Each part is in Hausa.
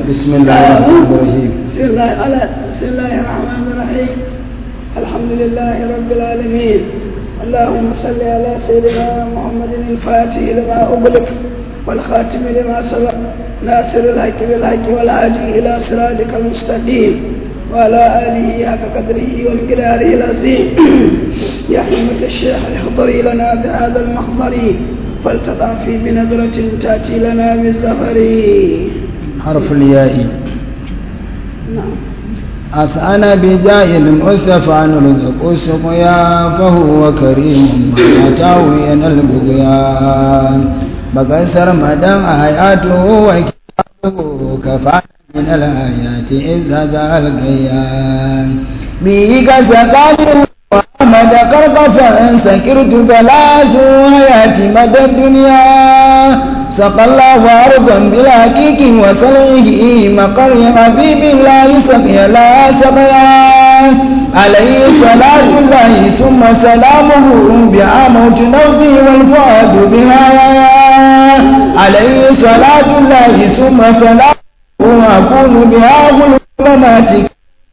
بسم الله الرحمن الرحيم بسم الله على بسم الله الرحمن الرحيم الحمد لله رب العالمين اللهم صل على سيدنا محمد الفاتح لما أغلق والخاتم لما سبق ناصر الحق بالحق والهادي إلى صراطك المستقيم وعلى آله حق قدره ومقداره العظيم يا حمة الشيخ احضري لنا بهذا المحضر فلتطافي بنظرة تأتي لنا بالزفر حرف الياء نعم أسأنا بجاه المصطفى نرزق السقيا فهو كريم أتاه ينال البغيان بقصر مدام آياته وكتابه كفانا من الآيات إذ زاد القيام به كسقاني وأحمد قرقفا سكرت ثلاث آيات مدى الدنيا سقى الله أرضا بلا كيك وسلعه مقر حبيب الله سقي لا سقيا عليه صلاة الله ثم سلامه بعموت نوزي والفؤاد بها عليه صلاة الله ثم سلامه أكون بها ظلماتك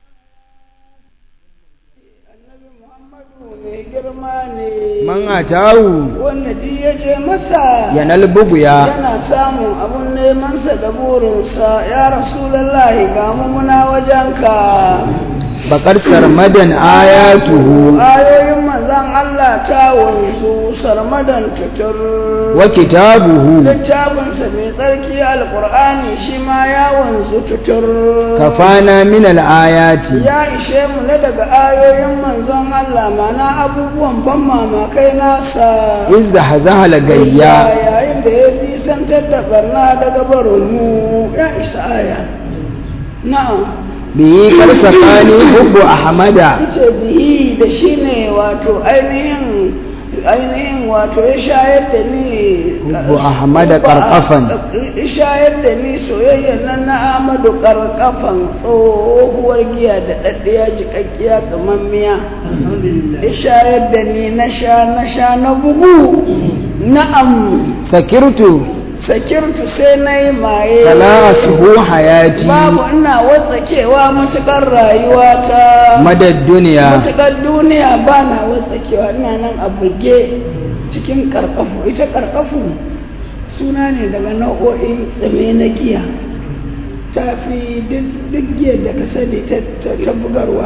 annabi muhammadu mai girma ne man atawu wanda duk ya je masa yanal buguya yana samun abun nemansa da burinsa ya rasulallahi ga mu muna wajenka bakar sarmadan ayatuhu ayoyin manzan Allah ta wanzu sarmadan tutur wa kitabuhu littafinsa mai tsarki alkur'ani shi ma ya wanzu tutur kafana min al-ayati ya ishe mu na daga ayoyin manzon Allah mana abubuwan ban mamakai nasa izda hazahala gayya yayin da ya nisantar da barna daga barinmu ya isa aya na'am bihi karsafani hubbu ahmada ce bihi da shi ne wato ainihin ainihin wato ya shayar da ni Hubbu Ahmada Qarqafan. ya shayar da ni soyayyar nan na Ahmadu Qarqafan tsohuwar giya da daddiya jikakkiya tsamammiya ya shayar da ni na sha na sha na bugu na'am sakirtu sakirtu sai na yi maye fala asbu hayati babu ina watsakewa matuƙar rayuwata madad duniya matuƙar duniya ba na watsakewa ina nan a buge cikin karkafu ita karkafu suna ne daga nau'o'in tsame na giya ta fi duk giyar da ka sani ta ta bugarwa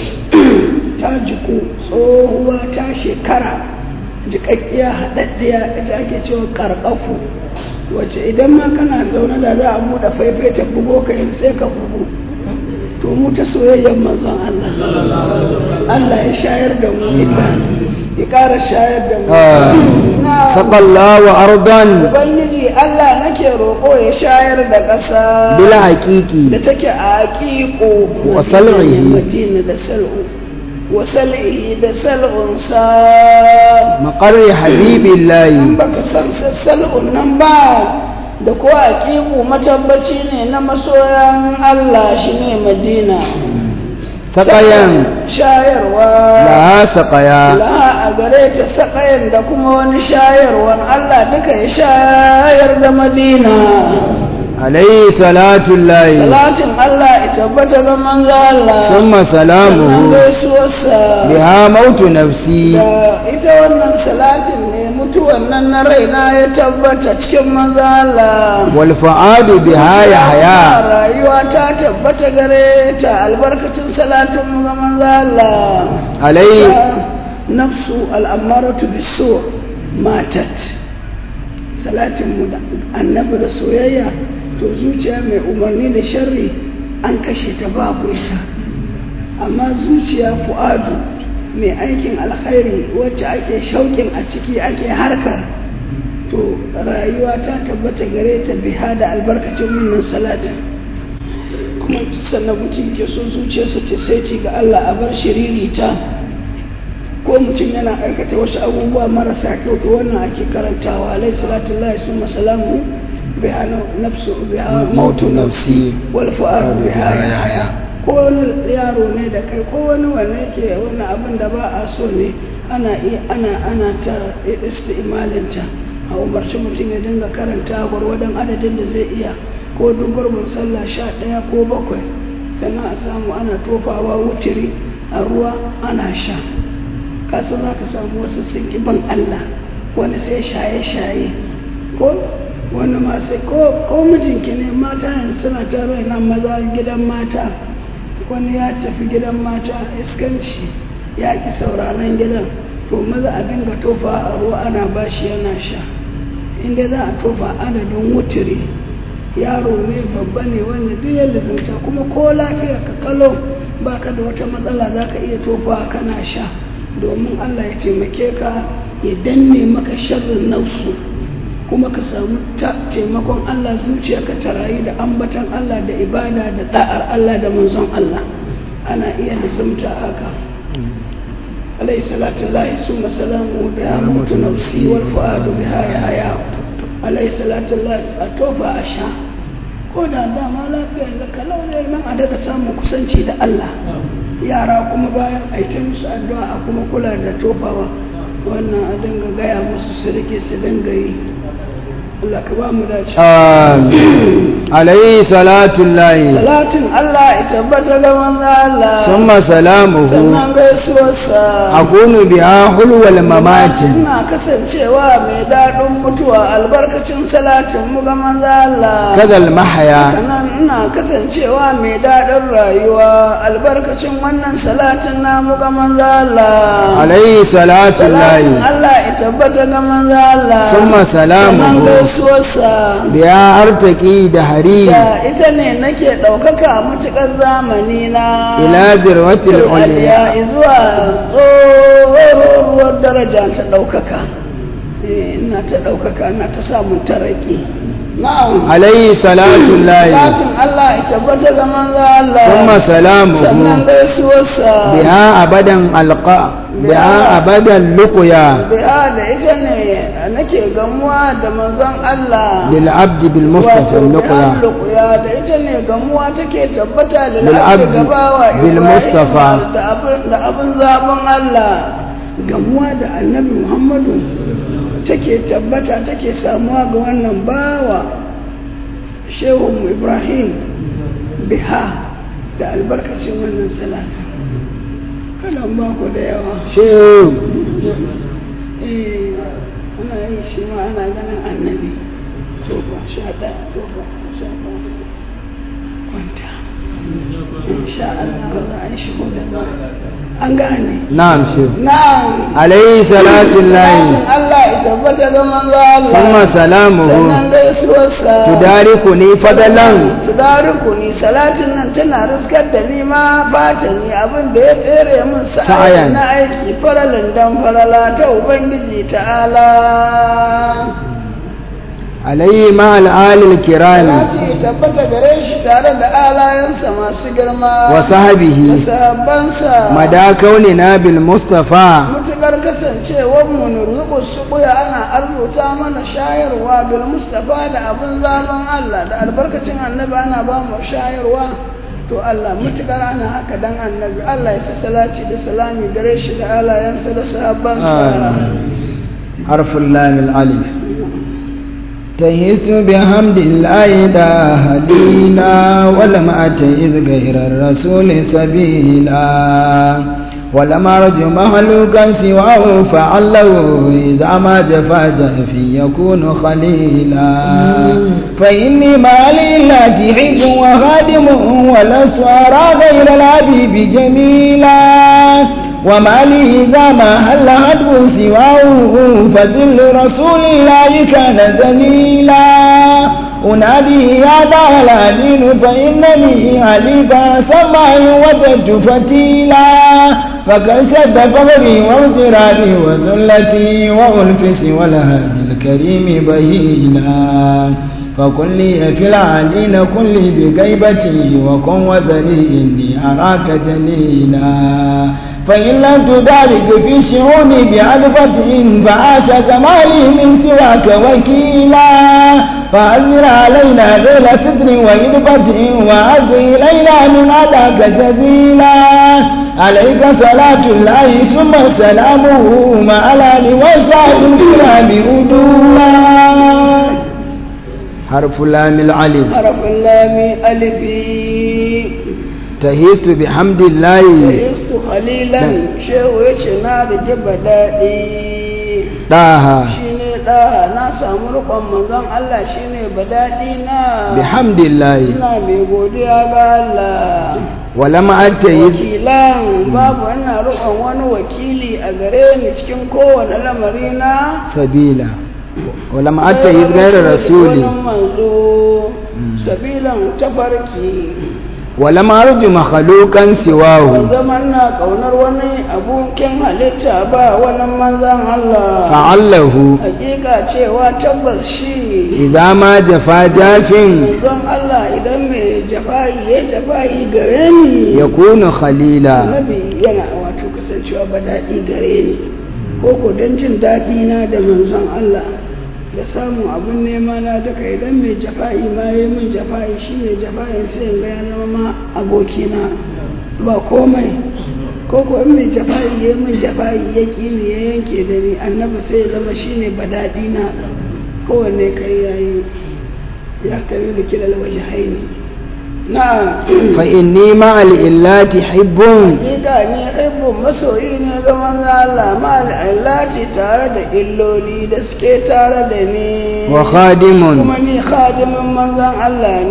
ta jiku tsohuwa ta shekara jikakkiya haɗaɗɗiya ita ake cewa karkafu wace idan ma kana zaune da za a buɗe faifai ta bugo ka yin sai ka bugu to mu ta soyayyar manzon Allah Allah ya shayar da mu ita ya ƙara shayar da mu Na- saqallahu ardan Ubangiji Allah nake roƙo ya shayar da ƙasa bila da haqiqi take a aƙiƙo Wa sal'ihi. Madina da sal'u wa sal'ihi da sal'unsa maqarri in habibillahi baka san sassal'un nan ba da ko aƙiƙu matabbaci ne na masoyan Allah shi ne Madina saqayan shayarwa la saqaya la a gare ta saƙayan da kuma wani shayarwan Allah duka ya shayar da Madina alayhi salatu llahi salatin Allah ya tabbata ga manzo Allah thumma sannan salamuhu gaisuwarsa biha mautu nafsi da ita wannan salatin ne mutuwan nan na raina ya tabbata cikin manzo Allah wal fuadu biha yahya rayuwa ta tabbata gare ta albarkacin salatin mu ga manzo Allah alayhi nafsu al'amaratu bisu matat salatin mu da annabi da soyayya to zuciya mai umarni da sharri an kashe ta babu ita amma zuciya fu'adu mai aikin alkhairi wacce ake shauƙin a ciki ake harkar to rayuwa ta tabbata gare ta biha da albarkacin wannan salatin kuma sannan mutum ke so zuciyarsa ta saiti ga Allah a bar shiririta ko mutum yana aikata wasu abubuwa marasa kyau to wannan ake karantawa alaihi salatu lillahi summa salamu biha nafsu biha mautu nafsi wal fu'adu biha yahya ko wani yaro ne da kai ko wani wanda yake wani abin da ba a so ne ana iya ana ana ta istimalinta a umarci mutum ya dinga karanta gwargwadon adadin da zai iya ko duk gurbin sallah sha ɗaya ko bakwai sannan a samu ana tofawa wutiri a ruwa ana sha kasan za ka samu wasu sun ƙi ban Allah wani sai shaye-shaye ko wani ma sai ko mijinki ne mata yanzu suna tare nan maza gidan mata wani ya tafi gidan mata iskanci ya ki sauraron gidan to maza a dinga tofa a ruwa ana bashi yana sha inda za a tofa adadin wutiri yaro ne babba ne wanda duk yadda zanta kuma ko lafiya ka kalo baka da wata matsala za ka iya tofa kana sha domin allah ya taimake ka ya danne maka sharrin nausu kuma ka samu taimakon Allah zuciyarka ta rayu da ambatan Allah da ibada da da'ar Allah da manzon Allah ana iya lizumta haka alayhi salatu lahi summa salamu biha mutu nafsi wal fuadu biha ya haya alayhi salatu lahi a tofa a sha ko da dama lafiyar da kalau ne man a daga samun kusanci da Allah yara kuma bayan aikin musu addu'a a kuma kula da tofawa wannan a dinga gaya musu su rike su dinga yi Allah ka ba mu dace. Amin. Alayhi salatu lahi. Salatin Allah ya tabbata ga manzo Allah. Summa salamuhu. Sannan gaisuwarsa. Akunu biha hulwal mamati. Ina kasancewa mai daɗin mutuwa albarkacin salatin mu ga manzo Allah. Kadal mahaya. Sannan ina kasancewa mai daɗin rayuwa albarkacin wannan salatin namu ga manzo Allah. Alayhi salatu Salatin lahi. Allah ya tabbata ga manzo Allah. Summa Sannan salamuhu. gaisuwarsa. Biya artaki da hari. da ita ne nake ɗaukaka matuƙar zamani na Ila dirwatil ulya. ya zuwa tsohuwar daraja ta ɗaukaka Eh, ina ta ɗaukaka ina ta samun taraki na'am Alayhi salatu lahi. Lakin Allah ya tabbata ga manzo Allah Summa sannan salamuhu. gaisuwarsa Biha abadan alqa. Biha abadan luqya. biya da ita ne nake gamuwa da manzon Allah Lil abdi bil mustafa wato luqya. ya da ita ne gamuwa take tabbata da Lil la'abdi abdi gabawa bil Ibrahim Mustafa. da abin da abin zaben Allah gamuwa da annabi Muhammadu take tabbata take samuwa ga wannan bawa shehu Ibrahim biha da albarkacin wannan salatu kalan ba ku da yawa Shehu. eh ana yi shi ma ana ganin annabi tofa sha ɗaya tofa sha ɗaya kwanta insha Allah ba za a yi shigo da ba an gane Na'am shehu. na'am Alayhi salatu Salatin lahi. Allah ya tabbata ga manzo Allah Summa salamuhu. sannan gaisuwarsa Tudarikuni fadalan. tudariku ni salatin nan tana riskar da ni ma fata ni abin da ya tsere min Sa'ayan. sa'ayan na aiki faralin dan farala ta ubangiji ta'ala Alayhi ma'al alil kirami. salati tabbata gare shi tare da alayensa masu girma Wa da sahabihi. sahabbansa Mada kaunina bil mustafa. mutukar kasancewar mu nurzuku su buya ana arzuta mana shayarwa bil mustafa da abin zaben Allah da albarkacin annabi ana ba mu shayarwa to Allah mutukar ana haka dan annabi Allah ya ci salati da salami gare shi da alayensa da sahabbansa حرف اللام الألف تهيت بحمد الله دا هدينا ولم أتيز غير الرسول سبيلا ولم أرج مخلوقا سواه فعله إذا ما جفا جفي يكون خليلا فإني ما لله حب وخادم ولست أرى غير الحبيب جميلا وما لي إذا ما هل هدب سواه فذل رسول الله كان ذليلا أنادي يا دار الأمين فإنني عليك سمعي وجدت فتيلا فقد سد فغري واغترابي وذلتي وألفس والهادي الكريم بهيلا فكن لي في العالين كن لي بغيبتي وكن وذري إني أراك جليلا فإن لم تدارك في شعوني بعرفة فعاش كمالي من سواك وكيلا فأنزل علينا ليل ستر وإدبة وعز إلينا من أداك جزيلا عليك صلاة الله ثم سلامه مع الآل والصحب الكرام أدولا حرف لام العلم harafin lami alifi تهيست بحمد الله Istu khalilan shehu ya ce na da jiba daɗi طه shi ne ɗa na samu rukon manzon Allah shi ne ba daɗi na بحمد الله ina mai godiya ga Allah ولم أتيز wakilan babu ina rukon wani wakili a gare ni cikin kowane lamari na سبيلا ولم أتيز غير رسولي wani manzo sabilan tafarki ولم أرج مخلوقا سواه zaman na kaunar wani abokin halitta ba wani manzan Allah فعله hakika cewa tabbas shi إذا ما جفا جاف manzon Allah idan mai jafa'i ya jafa'i gare ni يكون خليلا annabi yana wato kasancewa ba daɗi gare ni ko ko don jin daɗi na da manzon Allah da samun abin nema na duka idan mai jafa'i ma ya min jafa'i shi mai jafa'i sai in ga ya zama ma abokina ba komai ko ko in mai jafa'i ya min jafa'i ya ƙi ni ya yanke da ni annabi sai ya zama shi ne ba daɗi na kowanne kai yayi ya tabi da kilal waje haini na'am فإني مع الإلات حب Hakika ni hibbun masoyi ne ga manzo Allah ma al'allati tare da illoli da suke tare da ni. وخادم Kuma ni khadimin manzon Allah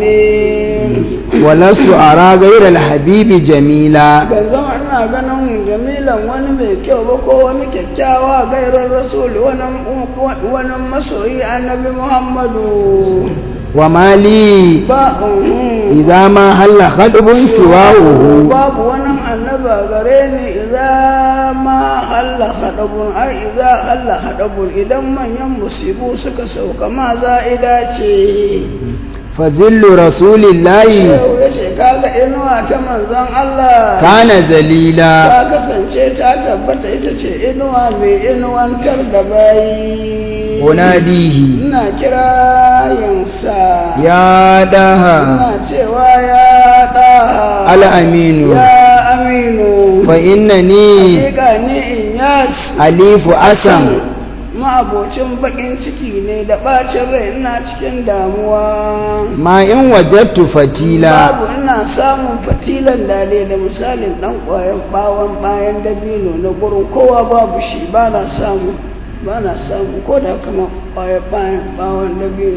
ne. ولست أرى غير الحبيب جميلا Ban zama ina ganin jamilan wani mai kyau ba ko wani kyakkyawa gairar rasul wani wani masoyi annabi Muhammadu. وما لي Ba uhum. إذا ما هل خطب سواه babu wani annaba gare ni idza ma halla hadabun ai idza halla hadabun idan manyan musibu suka sauka ma za'ida ce فذل رسول الله yau ya ce kaga inuwa ta manzon Allah كان ذليلا ta kasance ta tabbata ita ce inuwa mai inuwantar da bayi أناديه ina kirayensa يا داها ina cewa ya ɗaha الأمين ya aminu فإنني Hakika ni in yas أليف أسم ma'abocin bakin ciki ne da bacin rai ina cikin damuwa ما إن وجدت فتيلا babu ina samun fatilan dale da misalin dan kwayan bawon bayan dabino na gurin kowa babu shi ba na samu ba na samu ko da kama kwayan bayan bawon dabino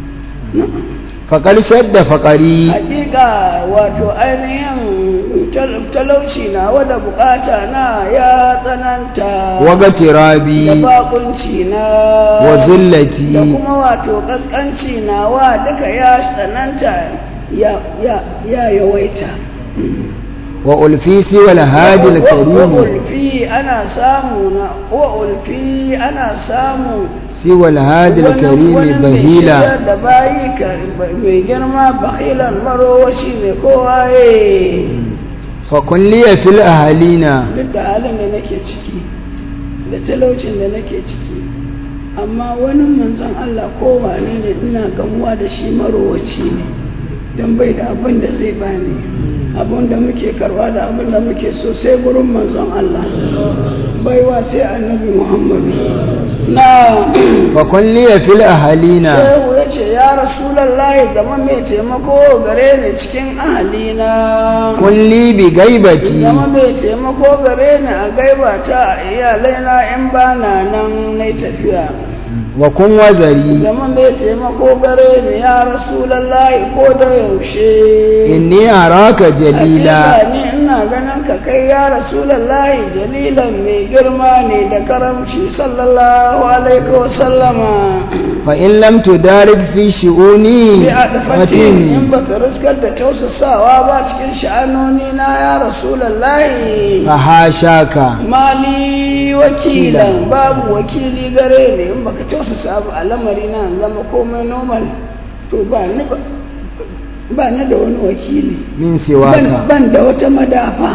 فقد شد فقري hakika wato ainihin tal- talauci na wada bukata na ya tsananta da وغترابي bakunci na da وذلتي kuma wato kaskanci na wa duka ya tsananta ya ya ya yawaita وألفي سوى الهادي wa الكريم ulfi ana samu na wa ulfi ana samu سوى الهادي wani- الكريم wani mai بهيلا shiryar da bayi ka- mai girma bakilan marowaci ne kowaye فكن لي في الأهالين duk da halin da nake ciki da talaucin da nake ciki amma wani manzon Allah kowane ne ina gamuwa da shi marowaci ne don bai da abin da zai bani abin da muke karwa da abin da muke so sai gurin manzon Allah baiwa sai annabi Muhammadu na فكن لي في الأهالين shehu ya ce ya rasulallahi zama mai taimako gare ni cikin ahalina كن لي بغيبتي zama mai taimako gare ni a gaibata a iyalaina in ba na nan na tafiya وكن وزري zama mai taimako gare ni ya rasulallahi ko da yaushe إني أراك جليلا Hakika ni ina ganin ka kai ya rasulallahi jalilan mai girma ne da karamci sallallahu alaihi wa sallama فإن لم تدارك في شؤوني bi a dafatin in فتن baka riskar da tausasawa ba cikin sha'anoni na ya rasulallahi فحاشاك mali wakilan babu wakili gare ne in baka tausasa ba a lamari na in zama komai normal to ba ni ba ba ni da wani wakili من ban, سواك ban da wata madafa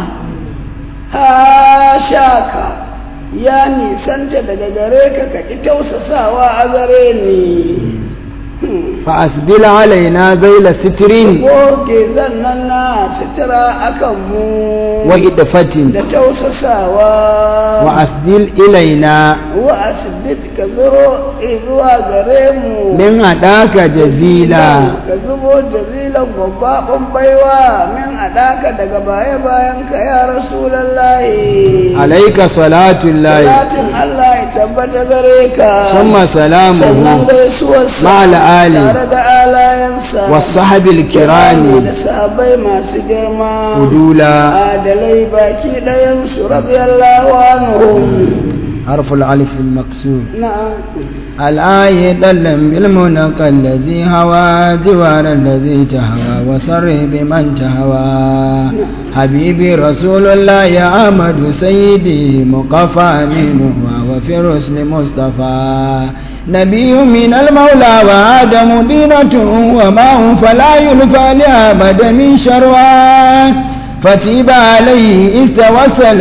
ha shaka ya nisanta daga gare ka ka ki tausasawa a gare ni Hmm. فأسبل علينا ذيل ستر goge zannan na sutura akan mu وإدفة da tausasawa وأسدل إلينا wa asdid ka zuro zuwa gare mu من أداك جزيلا ka zubo jazilan babbaɓin baiwa min adaka daga baya bayan ka ya rasulallahi عليك صلاة الله salatin Allah ya tabbata gare ka ثم sannan سلامه gaisuwarsa مع الآل tare da alayensa والصحب da الكرام sahabbai masu girma عدولا adalai baki ɗayansu radiyallahu anhum حرف الألف المكسور na'am الآية دلا بالمنقى الذي هوى جوار الذي تهوى وسر بمن تهوى حبيبي رسول الله يا أحمد سيدي مقفى منه وفي الرسل مصطفى نبي من المولى وآدم دينة وماء فلا يلفى لأبد من شروى فتيب عليه إذ توسل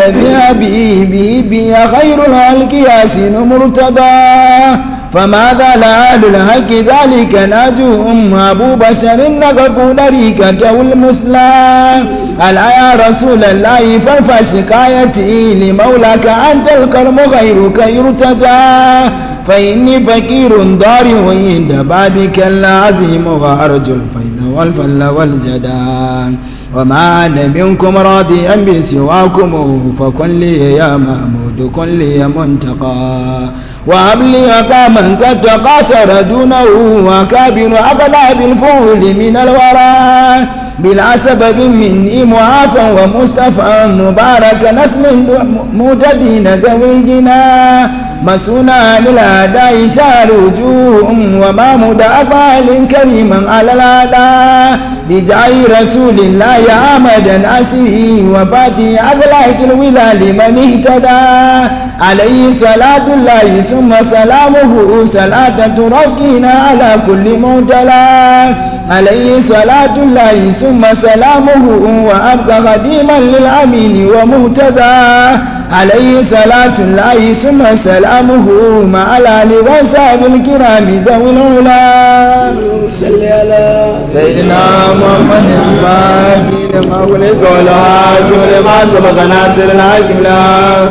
بأبيه بي خير الخلق ياسين مرتضى فماذا لآل الحق ذلك ناجوهم أبو بشر نقف طريقته المثلى ألا يا رسول الله فارفع شكايتي لمولاك أنت الكرم غيرك يرتجى فإني فقير ضارع عند بابك العظيم وأرجو الفيض والفل والجدى وما أنا منكم راضيا بسواكم فكن لي يا محمود كن لي منتقى وهب لي أقاما قد تقاصر دونه وكابر أغلى بالفول من الورى بلا سبب مني معافى ومصطفى مبارك نسم متدين ذوي الجنا مسونا للأداء شار وجوه وما مدافع كريما على الأداء بجاي رسول الله يا أمدا أسيه وفاتي أغلاك الولال من اهتدى عليه صلاة الله ثم سلامه صلاة تركينا على كل معتلى عليه صلاة الله ثم سلامه وأبقى خديما للأمين ومهتدى عليه صلاة الله ثم سلامه مع الآل وصحب الكرام ذوي العلا صل على سيدنا محمد الفاتح لما خلق والهادي لما سبق ناصر الحكم لا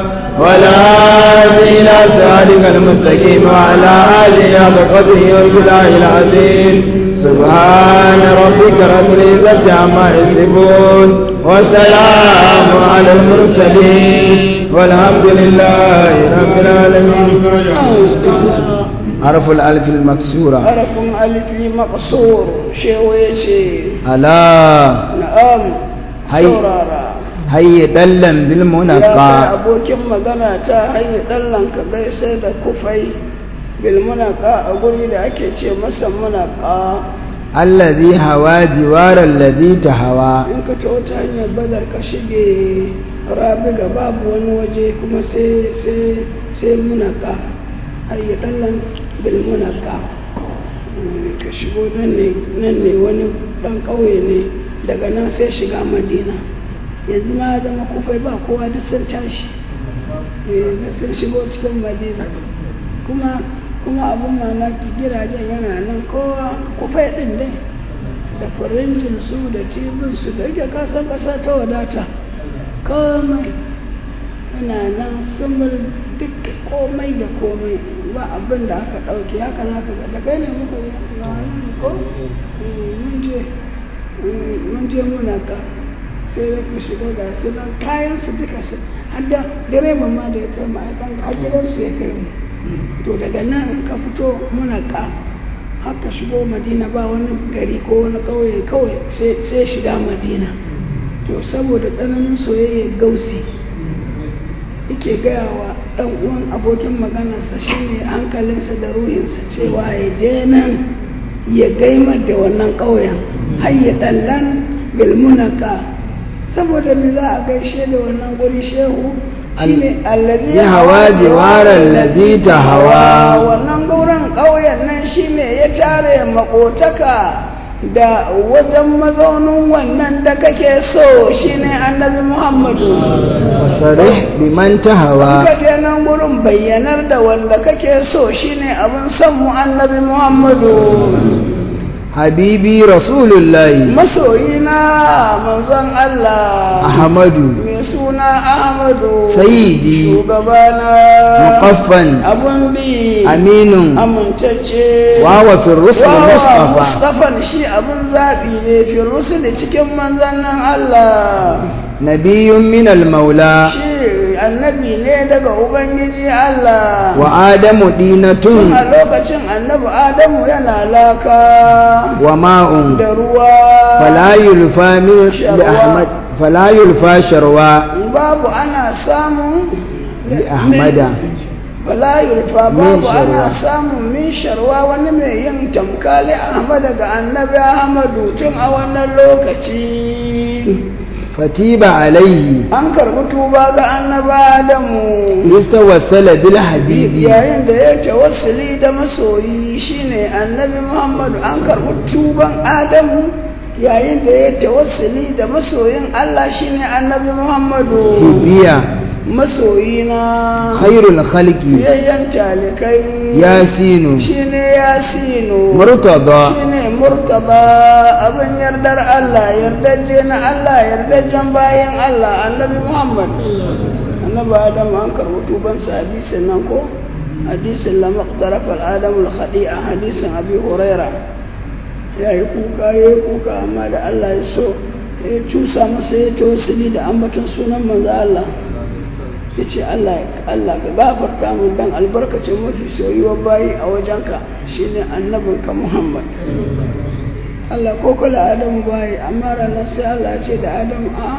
ولا إلى صراطك المستقيم وعلى آله حق قدره والبلاء العظيم سبحان ربك رب العزة عما يصفون وسلام على المرسلين والحمد لله رب العالمين حرف الألف المكسورة harafin alifi maqsur shewa ya ce ألا na'am Hai. saurara هيا دلا ya kai بالمنقى abokin magana ta hanyar ɗallan ka gaisa da kufai bilmunaka a guri da ake ce masa munaka الذي هوى جوار الذي تهوى in ka ta wata hanyar badar ka shige rabiga babu wani waje kuma sai sai sai munaka hanyar ɗallan bilmunaka Mm, ka shigo nan ne nan ne wani ɗan ƙauye ne daga nan sai shiga madina yanzu ma ya zama kufai ba kowa duk sun tashi eh duk sun shigo cikin madina kuma kuma abun mamaki gidajen yana nan kowa kufai ɗin dai da farinjin su da cibin su da yake kasan ƙasa ta wadata komai yana nan sun bar duk komai da komai ba abin da aka ɗauke haka za ka ga da kai ne muka yi ko Mm, mun je mm, mun je muna ka sai da ku shiga ga su nan kayan su duka su har da direban ma da ya kai ma ɗan har gidansu ya kai mu to daga nan in ka fito muna ka haka shigo madina ba wani gari ko wani ƙauye kawai sai sai shiga madina to saboda tsananin soyayya gausi yake gaya wa ɗan uwan abokin maganarsa shine hankalinsa da ruhinsa cewa ya je nan ya gaimar da wannan ƙauyen har ya ɗallan bilmunaka saboda me za a gaishe da wannan guri shehu shine allazi ya hawa jiwaran lazi ta hawa wannan gauran ƙauyen nan shine ya tare makotaka da wajen mazaunin wannan da kake so shine annabi muhammadu wasarih biman ta hawa ka je nan gurin bayyanar da wanda kake so shine abin son mu annabi muhammadu habibi rasulullahi masoyina manzon Allah ahmadu mai suna Ahmadu Sayyidi. shugabana muqaffan abun bi aminun amintacce wawa fi rusul Wawa mustafa Mustafan shi abun zaɓi ne fi rusuli cikin manzannin Allah nabiyyun min al-maula shi annabi ne daga Ubangiji Allah wa adamu tun dinatun a lokacin annabi Adamu yana laka wa ma'un da ruwa fala yulfa min li Sharwa. ahmad fala yulfa sharwa babu ana samun li ahmada Bala yurfa Min babu sharwa. ana samun min sharwa wani mai yin tamkali Ahmad daga annabi Ahmadu tun a wannan lokaci fatiba alaihi an karbi tuba ga annabi Adamu listawassala bil habibi yayin da ya tawassuli da masoyi shine annabi Muhammadu an karbi tuban Adamu yayin da ya tawassuli da masoyin Allah shine annabi Muhammadu hibiya masoyina khairul khalqi yayyan talikai yasinu shine yasinu murtada shine murtada abin yardar Allah yardajje na Allah yardajjen bayan Allah annabi Muhammad annabi Adam an karɓi tuban sa hadisin nan ko hadisin la maqtaraf al adam al khadi'a hadisin abi huraira yayi kuka yayi kuka amma da Allah ya so ya cusa masa ya tawassuli da ambaton sunan manzo Allah ya ce Allah Allah ka gafarta min dan albarkacin mafi soyuwar bayi a wajenka shine annabinka Muhammad Allah ko kula Adamu bayi amma ranar sai Allah ya ce da Adamu a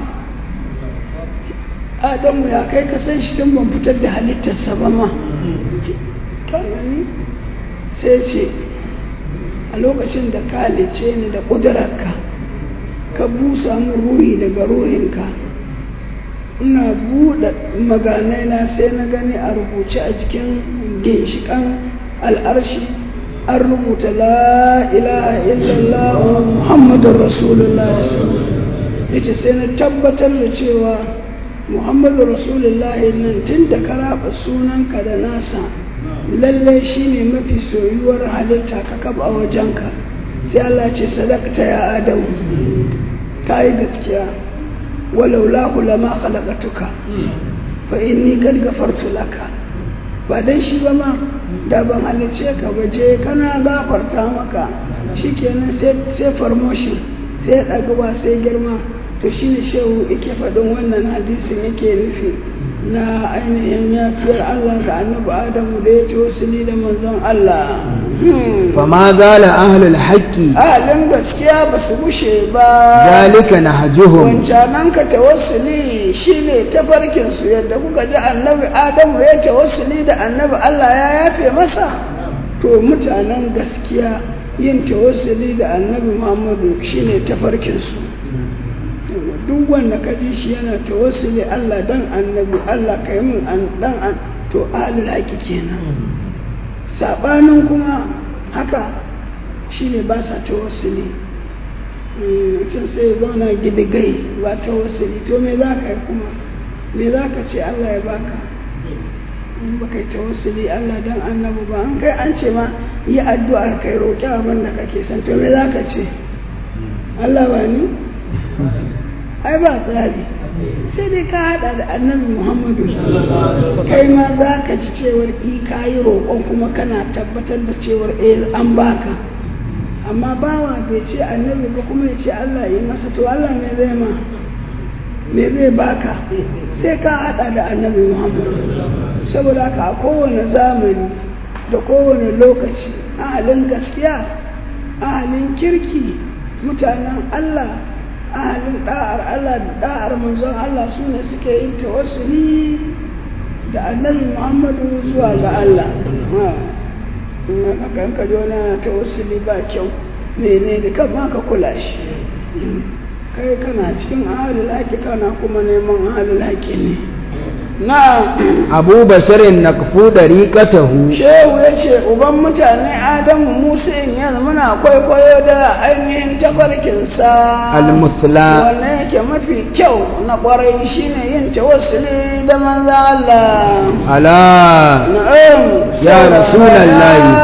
Adamu ya kai ka san shi tun ban fitar da halittarsa ba ma ka gani sai ce a lokacin da ka halice ni da ƙudurarka ka busa min ruhi daga ruhinka ina buɗe maganai na sai na gani a rubuce a jikin ginshiƙan al'arshi an rubuta la ilaha illallah muhammadun rasulullah ya ce sai na tabbatar da cewa muhammadun rasulullah nan tun da ka raba sunanka da nasa lallai shine mafi soyuwar halitta ka kaba wajenka sai Allah ce sadakta ya adamu ka yi gaskiya ولولاه لما خلقتك فإني قد غفرت لك ba dan shi ba ma da ban halice ka ba je kana gafarta maka shikenan sai sai promotion sai ɗaguwa sai girma to shine shehu yake faɗin wannan hadisin yake nufi na ainihin yafiyar Allah ga annabi Adamu da ya tawassuli da manzon Allah fama zala ahlul haqqi ahalin gaskiya ba su bushe ba zalika nahjuhum wancanan ka tawassuli shine tafarkin su yadda kuka ji annabi adamu ya tawassuli da annabi Allah ya yafe masa to mutanen gaskiya yin tawassuli da annabi Muhammadu shine tafarkin su duk wanda ka ji shi yana tawassuli Allah dan annabi Allah kai mun an dan an to ahlul haqi kenan sabanin kuma haka shine ba sa tawassuli mutum sai ya zauna gidigai ba tawassuli to me za ka yi kuma me za ka ce Allah ya baka in ba kai tawassuli Allah dan annabi ba an kai an ce ma yi addu'ar kai roƙi abin da kake son to me za ka ce Allah ba ni ai ba tsari sai dai ka hada da annabi muhammadu kai ma za ka ji cewar i ka yi roƙon kuma kana tabbatar da cewar eh an baka amma bawa bai ce annabi ba kuma ya ce allah yi masa to allah me zai ma me zai baka sai ka hada da annabi muhammadu saboda haka a kowane zamani da kowane lokaci ahalin gaskiya ahalin kirki mutanen allah ahalin da'ar Allah da da'ar manzon Allah su ne suke yin tawassuli da annabi Muhammadu zuwa ga Allah kan ka ji wani na tawassuli ba kyau mene ne kan ma ka kula shi kai kana cikin ahalul haƙi kana kuma neman ahalul haƙi ne na abu basharin nakfu dariqatahu shehu ya ce uban mutane adamu musa in yanzu muna kwaikwayo da ainihin tafarkinsa almusla wanda yake mafi kyau na kwarai shine yin tawassuli da manzo Allah ala na'am Ya Rasulallahi. ya manzo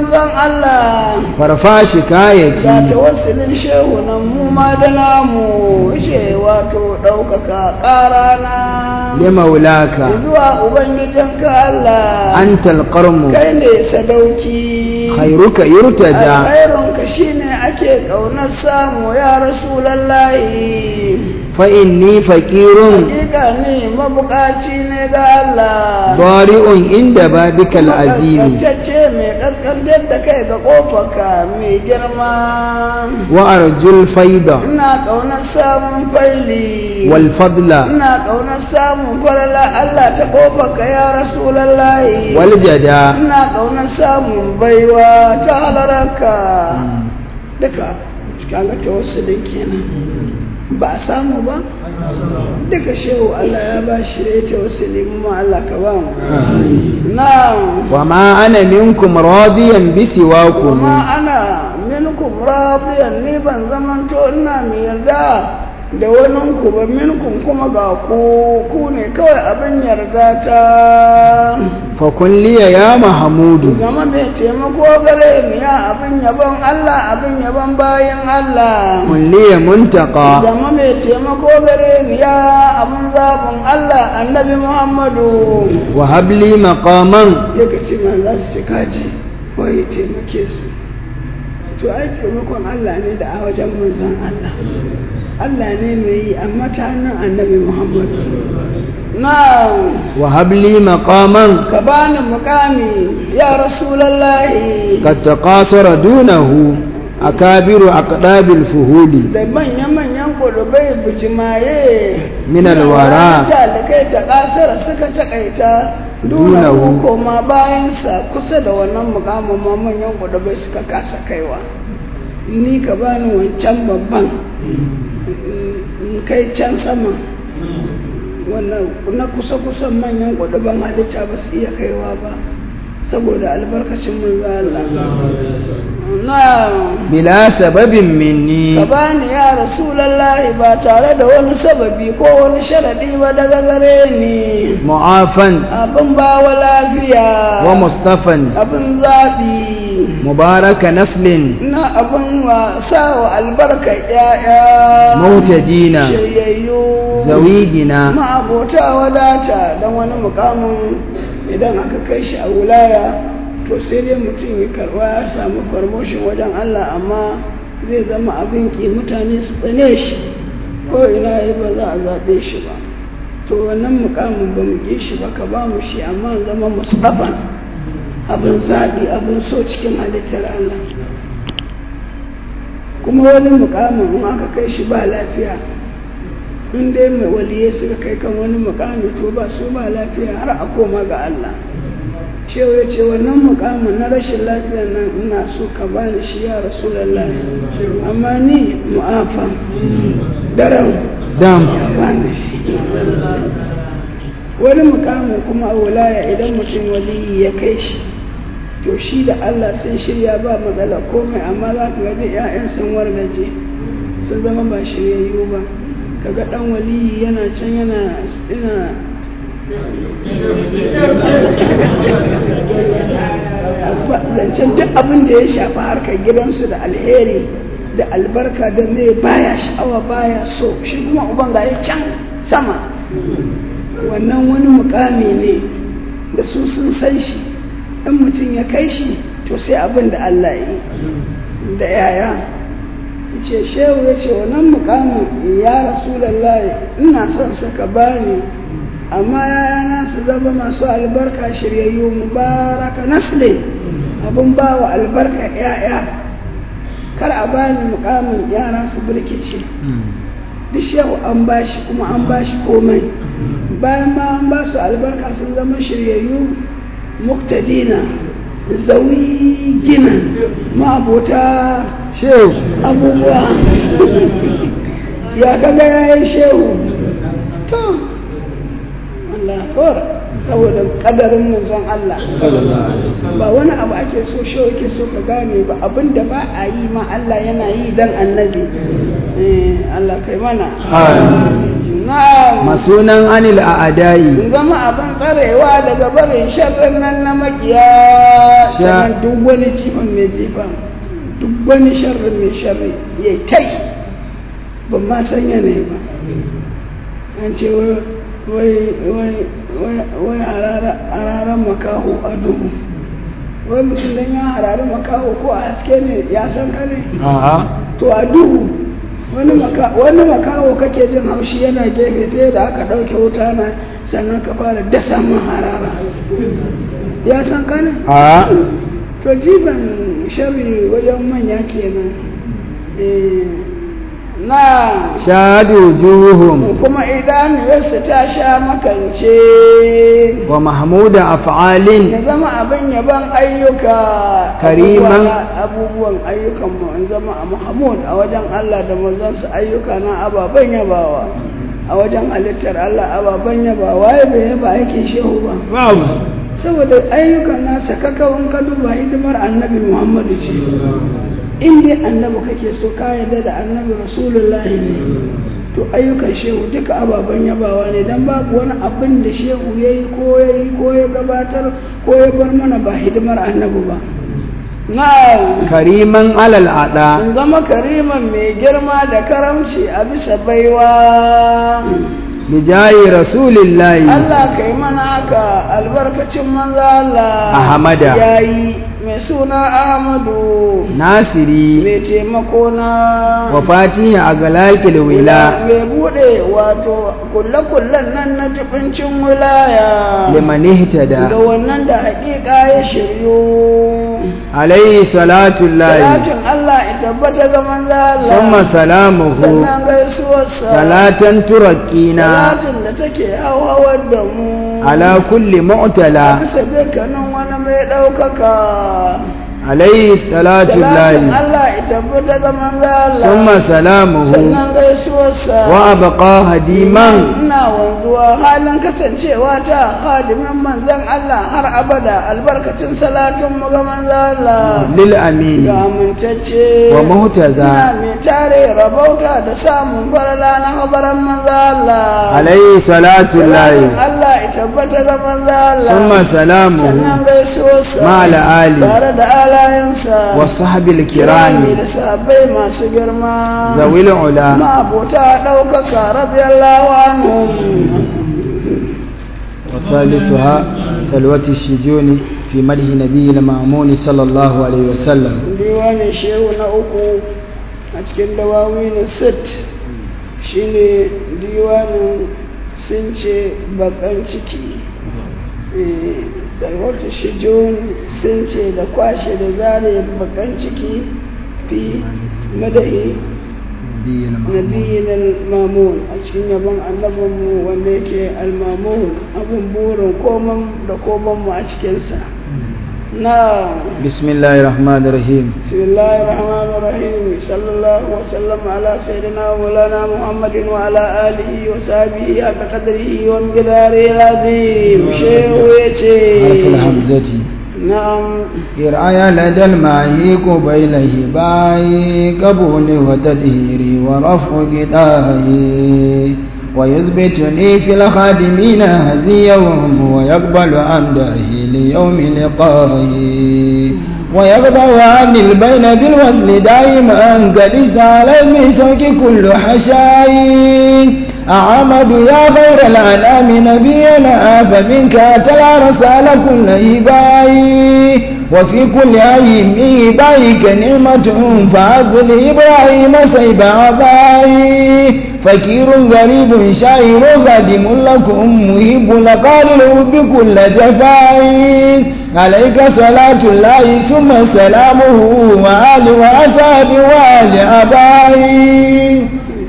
manzon Allah farfa shikayati ga tawassulin shehu nan mu ma da namu ce wato ɗaukaka ƙarana limaulaka zuwa ubangijinka Allah antal qarmu kai ne sadauki khairuka yurtaja alkhairunka shine ake ƙaunar samu ya rasulallahi fa inni faqirun hakika ne mabukaci ne ga Allah dari'un inda babikal azimi kaskantacce mai kaskantar da kai ga kofarka mai girma wa arjul faida ina ƙaunar samun faili wal fadla ina ƙaunar samun falala Allah ta kofarka ya rasulallahi wal jada ina ƙaunar samun baiwa ta halararka duka kaga tawassulin kenan ba a samu ba duka shehu Allah ya ba shi da ya tawassuli mu ma Allah ka ba mu na'am wa ma ana minkum radiyan bi siwakum kuma ana minkum radiyan ni ban zamanto ina mai yarda da wani ku ba minkum kuma ga ku ku ne kawai abin yarda ta fa kun liya ya mahmudu zama mai taimako gare mu ya abin yabon Allah abin yabon bayan Allah kun liya muntaka zama mai taimako gare mu ya abin zaɓin Allah annabi Muhammadu wa habli maqaman ya ce ma za su ce kaji wai taimake su to ai taimakon Allah ne da a wajen manzon Allah Allah ne mai yi amma ta hannun annabi Muhammadu na wa habli maqaman ka bani mukami ya rasulallahi qad taqasara dunahu akabiru aqdabil fuhuli da manya-manyan ƙudubai bujimaye Min alwara. da kai da ƙasar suka takaita duna Dunahu. koma bayansa kusa da wannan mukamin ma manyan ƙudubai suka kasa kaiwa ni ka bani wancan babban in kai can sama wannan na kusa-kusan manyan ƙuduban halitta ba su iya kaiwa ba saboda albarkacin manzo Allah na bila sababin minni ka bani ya rasulallahi ba tare da wani sababi ko wani sharadi ba daga gare ni mu'afan abin bawa lafiya wa mustafan abin zaɓi mubaraka naslin na abin wasa wa albarka ƴaƴa Mautadina. shiryayyu zawigina ma'abota wadata don wani mukamin idan aka kai shi a wulaya to sai dai mutum ya karba ya samu promotion wajen Allah amma zai zama abin ki mutane su tsane shi ko ina yi ba za a zaɓe shi ba to wannan mukamin ba mu ƙi shi ba ka ba mu shi amma zama musafan abin zaɓi abin so cikin halittar Allah kuma wani mukamin in aka kai shi ba lafiya in dai mai waliye suka kai kan wani mukami to ba su ba lafiya har a koma ga Allah shehu ya ce wannan mukamin na rashin lafiya nan ina so ka bani shi ya rasulallah amma ni mu'afa daren dam bani shi wani mukamin kuma a wilaya idan mutum waliyi ya kai shi to shi da Allah sun shirya ba matsala komai amma za ka gaji 'ya'yan sun wargaje sun zama ba shiryayyu ba kaga dan waliyi yana can yana ina zancen duk abin da ya shafi harkar gidansu da alheri da albarka da mai baya sha'awa baya so shi kuma uban ga ya can sama wannan wani mukami ne da su sun san shi in mutum ya kai shi to sai abin da Allah yi da yaya ce shehu ya ce wannan mukamin ya rasulallah ina son saka bani amma yayana su zama masu albarka shiryayyu mubaraka nasle abin ba wa albarka yaya kar a bani mukamin yara su birkice duk shehu an bashi kuma an bashi komai bayan ma an ba su albarka sun zama shiryayyu muktadina zawi gina ma'abota shehu abubuwa ya kaga yayin shehu to Allah kawar saboda kadarin manzon Allah ba wani abu ake so shehu yake so ka gane ba abinda ba a yi ma Allah yana yi dan annabi eh Allah kai mana na'am masunan anil in a'adai zama abin tsarewa daga barin sharrin nan na makiya Sha- sannan duk wani jifan mai jifa duk wani sharrin mai sharri ya tai ban ma san yanayi ba an ce wai wai wai wai wai harara- hararan makaho a duhu wai mutum dan ya harari makaho ko a haske ne ya san ka ne a'a to a duhu wani maka wani makaho kake jin haushi yana gefe sai da aka ɗauke wuta na sannan ka fara dasa min harara ya san ka ne a'a to jifan sharri wajen manya kenan Eh, na shahadu wujuhum kuma idaniyarsa ta sha makance wa mahmuda af'alin ya zama abin yaban ayyuka Kariman. abubuwa- abubuwan ayyukan mu in zama a Muhammad a wajen Allah da manzansa ayyuka na ababen yabawa a wajen halittar Allah ababen yabawa ya bai yaba aikin shehu ba babu saboda ayyukan nasa kakawan ka duba hidimar annabi Muhammadu ce in dai annabi kake so ka yarda da annabi rasulullahi ne to ayyukan shehu duka ababen yabawa ne dan babu wani abin da shehu ya yi ko ya yi ko ya gabatar ko ya bar mana ba hidimar annabi ba na kariman alal ada in zama kariman mai girma da karamci a bisa baiwa bijayi rasulillahi Allah ka yi mana haka albarkacin manzo Allah Ahmada. yayi mai suna Ahmadu nasiri mai taimako na wa fatiha a galakil wila mai bude wato kulle-kullen nan na jibincin wilaya liman ihtada ga wannan da hakika ya shiryu alayhi salatu llahi salatin Allah ya tabbata ga manzo Allah summa salamuhu sannan gaisuwarsa salatan turaqina salatin da take hauhawar da mu ala kulli mu'tala bisa dukkanin wani mai ɗaukaka alayhi salatu salatin llahi Allah ya tabbata ga manzo Allah summa salamuhu sannan gaisuwarsa wa abqa hadiman ina wanzuwa halin kasancewa ta hadimin manzon Allah har abada albarkacin salatin mu ga manzo Allah lil amin ga amintacce wa muhtaza ina mai tare rabauta da samun farala na habaran manzo Allah alayhi salatu llahi salatin Allah ya tabbata ga manzo Allah summa salamuhu sannan gaisuwarsa ma'al ali tare da alayensa wa sahbil kirami kirami da sahabbai masu girma zawil ula ma'abota ɗaukaka radiyallahu anhum وثالثها سلوة الشجون في مدح نبي المأمون صلى الله عليه وسلم diwanin shehu na uku a cikin dawawi na sit shine diwanin sun ce bakan ciki sarwata shijon sun ce da kwashe da zare bakan ciki fi madahi نبي المأمون nabiyin al-mamun a cikin yabon annabinmu wanda yake al-mamun abun burin koman da komanmu a cikinsa na بسم الله الرحمن الرحيم bismillahir rahmanir rahim sallallahu wa sallam ala sayyidina wa maulana muhammadin wa ala alihi wa sahbihi haka qadrihi wa miqdarihi azim shehu yace حرف الهمزة na'am إرعايا لدى الماهي قبيل هباي قبول وتدهيري ورفع قداي ويثبتني في الخادمين هزيهم ويقبل أمده ليوم لقائي ويقضى عن البين بالوزن دائما قد استعلى من سوك كل حشاي أعمد يا خير الأنام نبينا فمنك تلا رسال كل إباي وفي كل أيم إبايك نعمة فأذل إبراهيم سيب عباي فكير غريب شاعر خادم لكم مهب لقالوا بكل جفاي عليك صلاة الله ثم سلامه وآل وأصحاب وآل أباي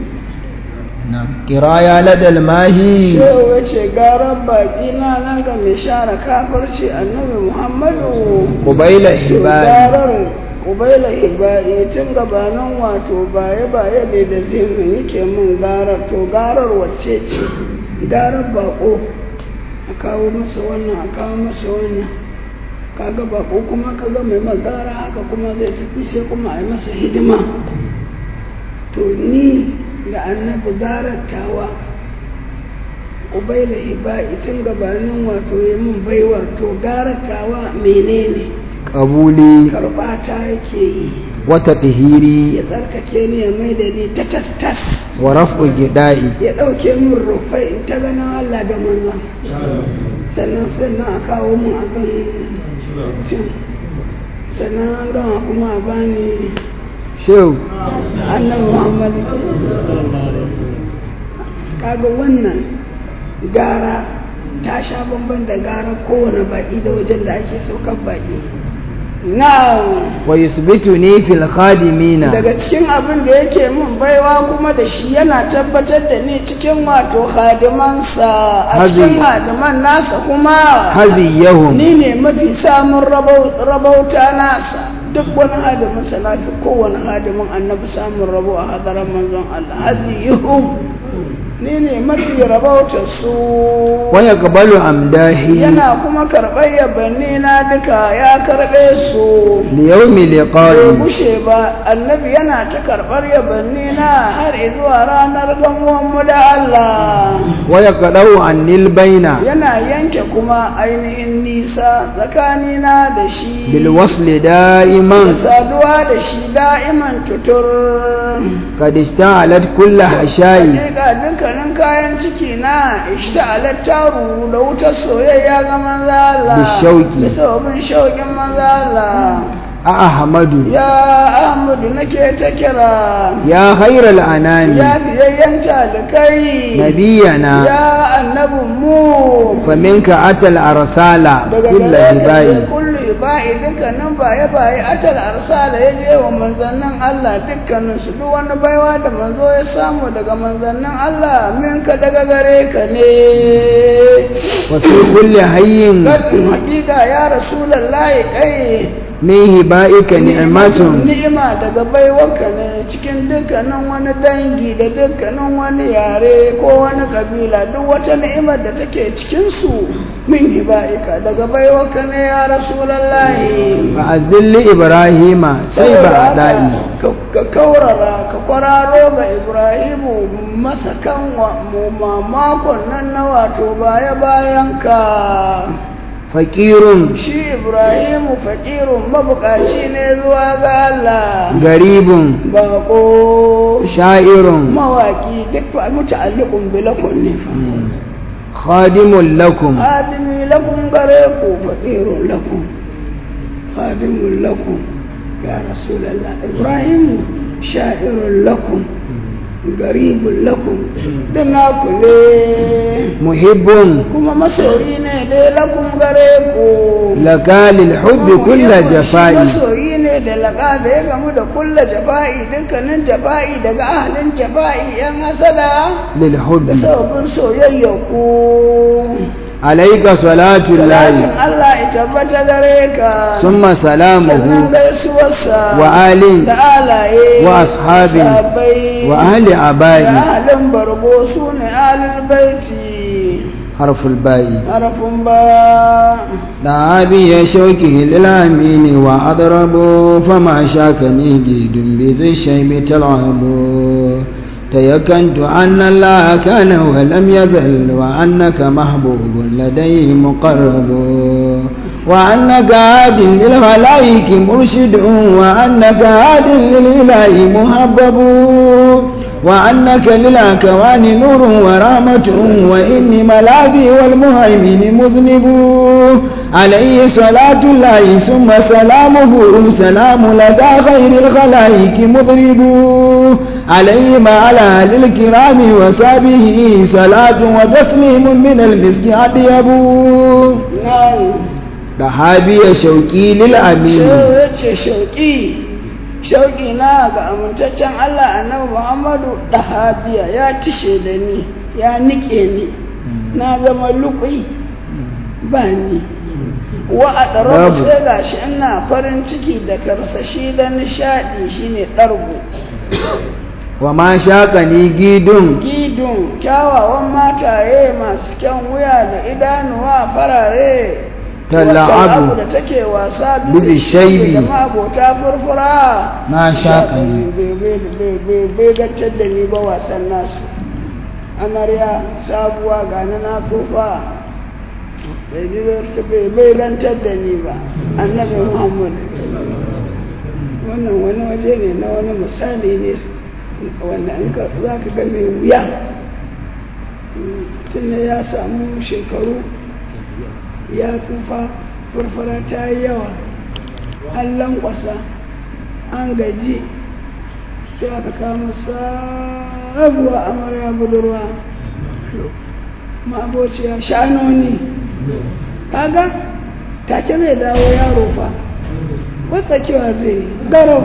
نعم قرايا لدى الماهي shehu ya ce garar baƙi na nan ga mai share kafirci annabi muhammadu قبيل to إحبائي garar kubaila ibai tun gabanin wato baye baye ne da zimin yake min garar to garar wacce ce garar bako a kawo masa wannan a kawo masa wannan kaga bako kuma kaga mai magara haka kuma zai tafi sai kuma a yi masa hidima to ni ga annabi garar tawa ubaila hiba'i tun gabanin wato ya min baiwar to garatawa menene قبولي karbata yake yi وتطهيري ya tsarkake ni ya mai da ni ta tas tas ورفع جدائي ya ɗauke min rufai in ta ganin Allah da manzan sannan sannan a kawo mun abin cin sannan an gama kuma a bani شو annabi Muhammad kaga wannan gara ta sha bamban da gara kowane baƙi da wajen da ake saukar baƙi na ويثبتني في الخادمين daga cikin abin da yake min baiwa kuma da shi yana tabbatar da ni cikin wato hadimansa a Hazi. cikin hadiman nasa kuma هزيهم ni ne mafi samun rabau- rabauta nasa duk wani hadiminsa na fi kowane hadimin annabi samun rabo a hadarar manzon Allah haziyuhum ni ne mafi rabauta su ويقبل أمداحي yana kuma karɓar yabanni na duka ya karɓe su ليوم bai لقائي gushe ba annabi yana ta karɓar yabanni na har zuwa ranar gamuwanmu da Allah ويقطع عني البين yana yanke kuma ainihin nisa tsakanina da shi بالوصل da دائما saduwa da shi da'iman tutur قد اشتعلت كل حشائي Hakika dukkanin kayan ciki na ishta'alat taru da wutar soyayya ga manzo Allah Bishauki. da sababin shauƙin manzo Allah أحمد ya Ahmadu nake ta kira يا خير الأنام ya fiyayyen talikai نبينا ya annabin mu فمنك أتى الأرسال daga كل gare ka هبائي je kullu ba'i dukkanin baye baye atal arsala ya je wa manzannin Allah dukkanin su duk wani baiwa da manzo ya samu daga manzannin Allah minka daga gare ka ne وفي كل حي Gadin hakika ya rasulallahi kai من هبائك نعمة ni'ima daga baiwarka ne cikin dukkanin wani dangi da dukkanin wani yare ko wani kabila duk wata ni'imar da take cikin su min hiba'ika daga baiwarka ne ya rasulallahi فأذل إبراهيم سيب أعدائي Ka- ka kaurara ka kwararo ga ibrahimu masakan wa mu mamakon nan na wato baya bayan ka فقير shi ibrahimu fakirun mabukaci ne zuwa ga Allah غريب bako شاعر mawaki duk fa muta'alliqun bi lakum ne fa خادم لكم adimi lakum gare ku fakirun lakum khadimun lakum ya rasulullah ibrahimu sha'irun lakum garibun lakum din naku ne محب kuma masoyi ne dai lakum gare ku لك للحب كل Shi جفاء masoyi ne da laƙa da ya gamu da kulla jafa'i dukkanin jafa'i daga ahalin jafa'i yan hasada da للحب sababin soyayya ku عليك صلاة salatin الله Allah ya tabbata gare ka ثم sannan سلامه gaisuwarsa وآل da alaye wa ashabi sahabbai, وأهل da أبائي ahalin bargo su ne ahalin baiti حرف الباء harafin ba دعا بي شوكه للأمين وأضرب فما شاكني جيد بذي الشيب تلعب تيكنت أن الله كان ولم يزل وأنك محبوب لديه مقرب وأنك هاد للخلائق مرشد وأنك هاد للإله محبب وأنك للأكوان نور ورحمة وإني ملاذي والمهيمن مذنب عليه صلاة الله ثم سلامه سلام لدى غير الخلائق مضرب عليه مع الأهل الكرام وسابه صلاة وتسليم من المسك أطيب nan دهابي شوقي للأمين sai ya ce shauƙi shauƙi na ga amintaccen Allah annabi Muhammadu ɗahabiya ya tishe da ni ya nike ni na zama luƙi ba ni wa a ɗaro Babu. sai ga shi ina farin ciki da karsashi da nishaɗi shine ɗargo وما شاقني جيد gidun kyawawan mataye masu kyan wuya da idanuwa farare Tal'abu. wacce abu da take wasa Bibi shaibi. da mabota furfura Ma shaƙani. bai bai- bai- bai gaccar da ni ba wasan nasu amarya sabuwa ga na na tsufa bai bi bai bai lantar da ni ba annabi muhammad wannan wani waje ne na wani misali ne wanda in ka za ka ga mai wuya tun ya samu shekaru ya tsufa furfura ta yi yawa an lankwasa an gaji sai aka kama sabuwa amarya budurwa ma'abociya shanoni kaga take zai dawo yaro fa wata kewa zai garau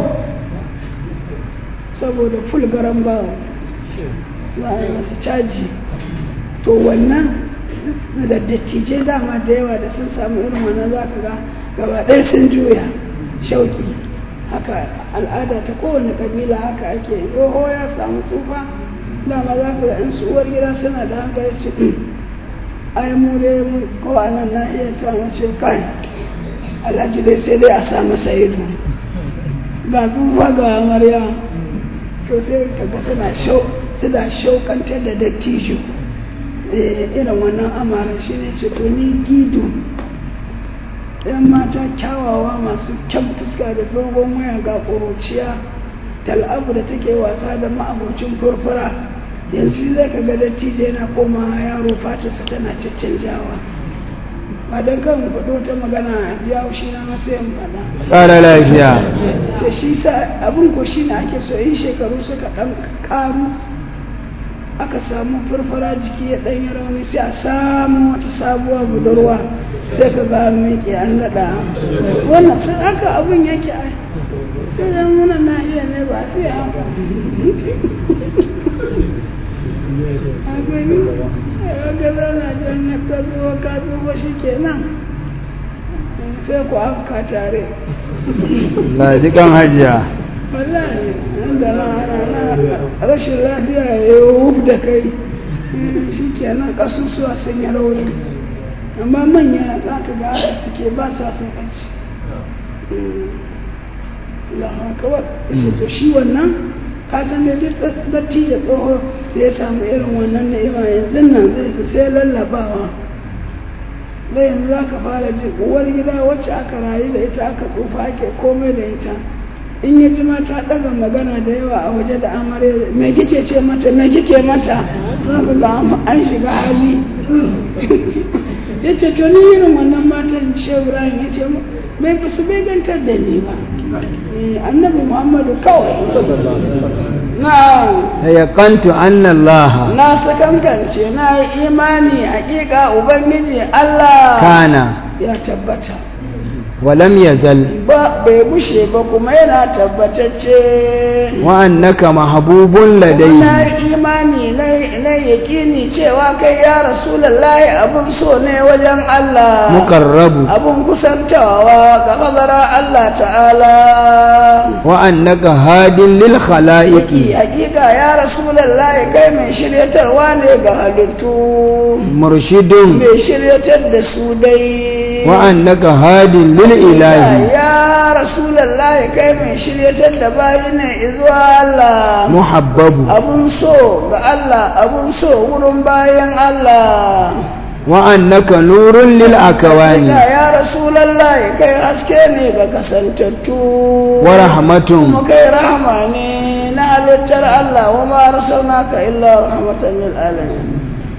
saboda ful garan bawo za a yi masa caji to wannan da dattijai dama da yawa da sun samu irin wannan za ka ga gaba ɗaya sun juya shauki haka al'ada ta kowane ƙabila haka ake tsoho ya samu tsufa dama za ka ga in su uwar gida suna da hankali ce ai mu dai ko nan na iya ta mace kai alhaji dai sai dai a sa masa ido ga tsufa ga amarya to sai ka ga tana shau suna shaukantar da dattijo irin wannan amaran shi ne ce to ni gido yan mata kyawawa masu kyan fuska da dogon waya ga ƙuruciya tal'abu da take wasa da ma'abocin furfura yanzu zai ka ga dattijo yana koma yaro fatarsa tana caccanjawa ba don kan faɗo ta magana a jiya shi na masu yin faɗa ƙara lafiya sai shi sa abin ko shi ne ake so yin shekaru suka ɗan ƙaru aka samu farfara jiki ya ɗanyi rauni sai a samu wata sabuwa budurwa sai ka ga miƙe an daɗa wannan sai haka abin yake a sai dan muna na iya ne ba sai haka a gani ga zana jan ya ka zo ka zo shi kenan sai ku afka tare lajikan hajiya wallahi inda na na rashin lafiya ya yi wuf da kai shi kenan kasusuwa sun yi rauni amma manya za ka ga haka suke ba sa sun kanci kawai ita to shi wannan ka san da datti da tsoho da ya samu irin wannan ni'ima yanzu nan zai fi sai lallabawa da yanzu za ka fara jin uwar gida wacce aka rayu da ita aka tsufa ake komai da ita in ya ji mata ɗaga magana da yawa a waje da amarya me kike ce mata me kike mata za ka ga an shiga hali ya ce to ni irin wannan matan shehu ibrahim ya ce bai fi su bai gantar da ni ba annabi muhammadu kawai na tayaqantu anna Allah na sakankance na yi imani hakika ubangiji allah kana ya tabbata ولم يزل ba bai bushe ba kuma yana tabbatacce وأنك محبوب na لديه yi imani na yakini cewa kai ya rasulallahi abun so ne wajen Allah مقرب abun kusantawa ga hadara Allah ta'ala وأنك هاد للخلائق Yaki hakika ya rasulallahi kai mai shiryatarwa ne ga halittu مرشد mai shiryatar da su dai وأنك هاد للإله ya rasulallahi kai mai shiryatar da bayi ne izuwa Allah محبب abun so ga Allah abun so wurin bayan Allah وأنك نور Ya للأكوان ya Rasulallah kai haske ne ga kasantattu ورحمة kuma kai rahama ne na halittar Allah wa ma arsalnaka illa rahmatan lil alamin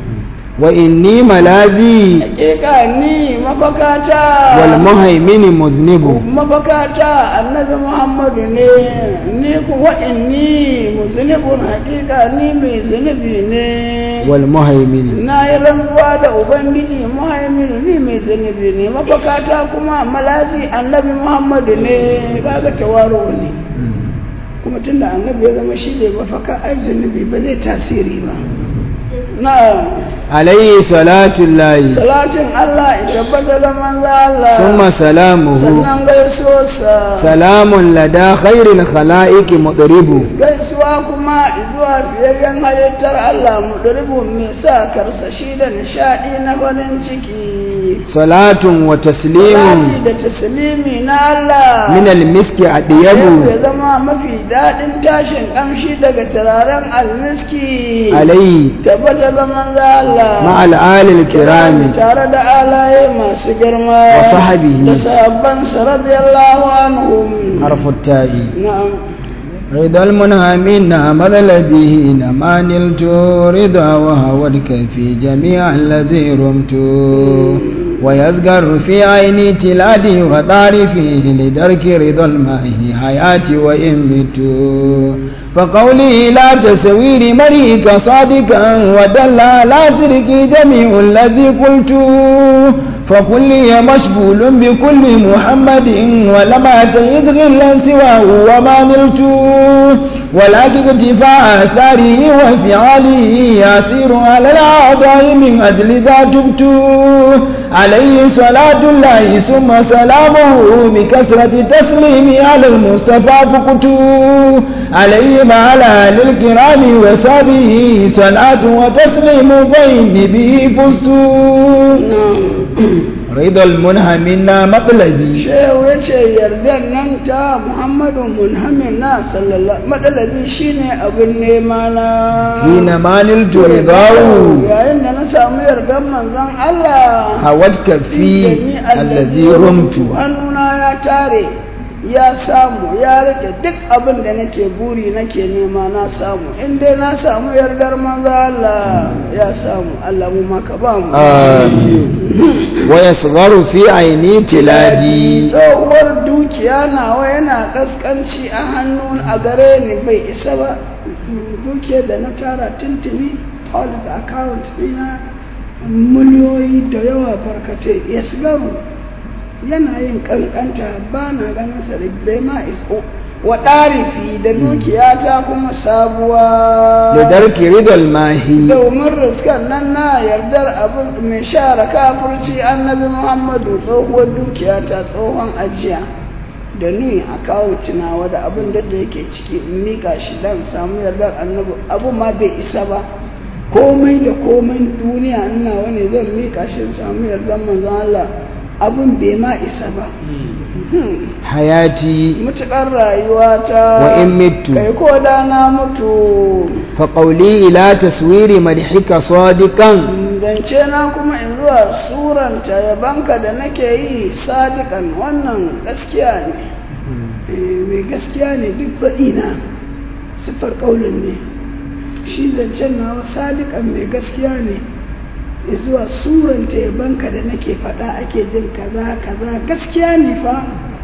وإني ملاذي hakika ni mafakata والمهيمن مذنب mafakata annabi Muhammadu ne ni kuwa inni muznibun hakika ni mai zunubi ne والمهيمن na yi rantsuwa da ubangiji muhaimin ni mai zunubi ne mafakata kuma malazi annabi muhammadu ne kaga tawaro ne kuma tunda annabi ya zama shi ne mafaka ai zunubi ba zai tasiri ba na عليه صلاة الله salatin allah ya tabbata da manzo allah ثم سلامه sannan gaisuwarsa سلام لدى خير الخلائق مضرب gaisuwa kuma zuwa fiyayyen halittar allah mu mai sa karsashi da nishadi na farin ciki salatun wa taslimun Salati da taslimi na Allah min al-miski Yau adiyabu ya zama mafi daɗin tashin ƙamshi daga turaren almiski alayhi tabbata ga manzo Allah ma al-ali al-kirami tare da alaye masu girma Wa sahabihi. da sahabbansa radiyallahu anhum harfu ta'i na'am رضا المنهمين مذل به ما نلت رضا وهودك في جميع الذي رمت ويذكر في عيني تلادي وطارفي لدرك رضا الماء حياتي وإن مت فقولي لا تسوير مريك صادقا ودل على ترك جميع الذي قلت فكل مشغول بكل محمد ولما تيد غلا سواه وما نلت ولكن ارتفاع اثاره وفعاله يسير على الاعضاء من اجل ذا تبت عليه صلاة الله ثم سلامه بكثرة تسليمي على المصطفى فقت عليه مع الآل الكرام وصحبه صلاة وتسليم بين به فزت رضا المنهمين مطلبي shehu ya ce yardar nan ta muhammadu munhamin na sallallahu matsalabi shine abin nema na حين ما نلت رضاه yayin da na samu yardar manzon Allah هوتك في الذي رمت hannuna ya tare ya samu ya rike duk abin da nake buri nake nema na samu in dai na samu yardar manzo Allah ya samu Allah mu maka ba mu آمين ويصغر في عيني تلادي tsohuwar dukiya nawa yana kaskanci a hannun a gare ni bai isa ba dukiyar da na tara tuntuni all the account ɗina miliyoyi da yawa barkatai ya sigaru yana yin kankanta ba na ganin sa da bai ma iso wa ɗarifi da dukiyata kuma sabuwa لدرك رضا الماهي domin riskan nan na yardar abin mai share kafirci annabi muhammadu tsohuwar dukiya ta tsohon ajiya da ni a kawo tunawa da abin da da yake ciki in mika shi don samu yardar annabi abu ma bai isa ba komai da komai duniya ina wani zan mika shi in samu yardar manzon Allah abin bai ma isa ba حياتي mutuƙar rayuwata Wa in mittu. kai ko da na mutu فقولي إلى تصوير مدحك صادقا zance na kuma in zuwa suranta yabanka da nake yi sadikan wannan gaskiya ne Eh, mai gaskiya ne duk baɗi na siffar ƙaunin ne shi zancen nawa sadikan mai gaskiya ne ya zuwa suranta yabanka da nake faɗa ake jin kaza kaza gaskiya ne fa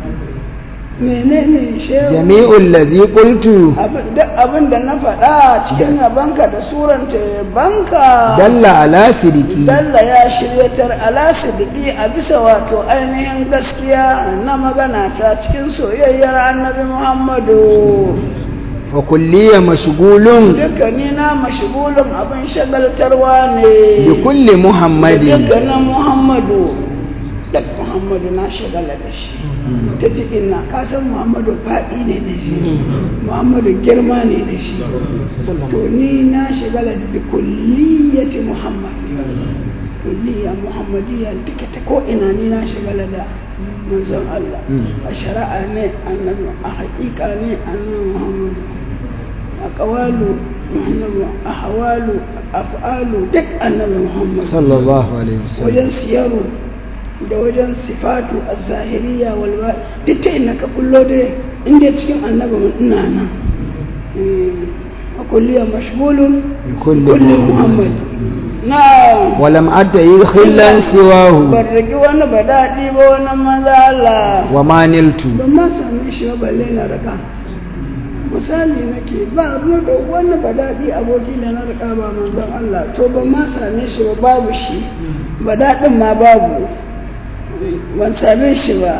menene shehu جميع الذي قلت abin duk abin da na faɗa cikin yabanka da suranta yabanka دل على صدقي Dalla ya shiryatar ala sidiki a bisa wato ainihin gaskiya na magana ta cikin soyayyar annabi Muhammadu. فكلي مشغول Dukkani na mashigulun abin shagaltarwa ne. بكل محمد Dukkanin Muhammadu. Duk Muhammadu na shagala da shi. Ta cikin na kasan Muhammadu faɗi ne da shi. Muhammadu girma ne da shi. To ni na shagala da kulliyati Muhammad. kulliya muhammadiyya duka ta ko ina ni na shigala da manzon Allah a shari'a ne annabi a haƙiƙa ne annabi muhammadu a ƙawalu muhammadu a hawalu a fa'alu duk annabi muhammadu صلى الله عليه وسلم wajen siyaru da wajen sifatu a zahiriya walwa duk ta ina ka kullo dai inda cikin annabi mun ina nan Eh, a kulliya mashgulun بكل kullum محمد muhammad na ولم أتي خلا سواه ban rigi wani ba daɗi ba wani maza Allah وما نلت ban ma same shi ba balle na riga misali nake ba ruwa da wani ba daɗi aboki da na riga ba manzon Allah to ban ma same shi ba babu shi ba daɗin ma babu ban same shi ba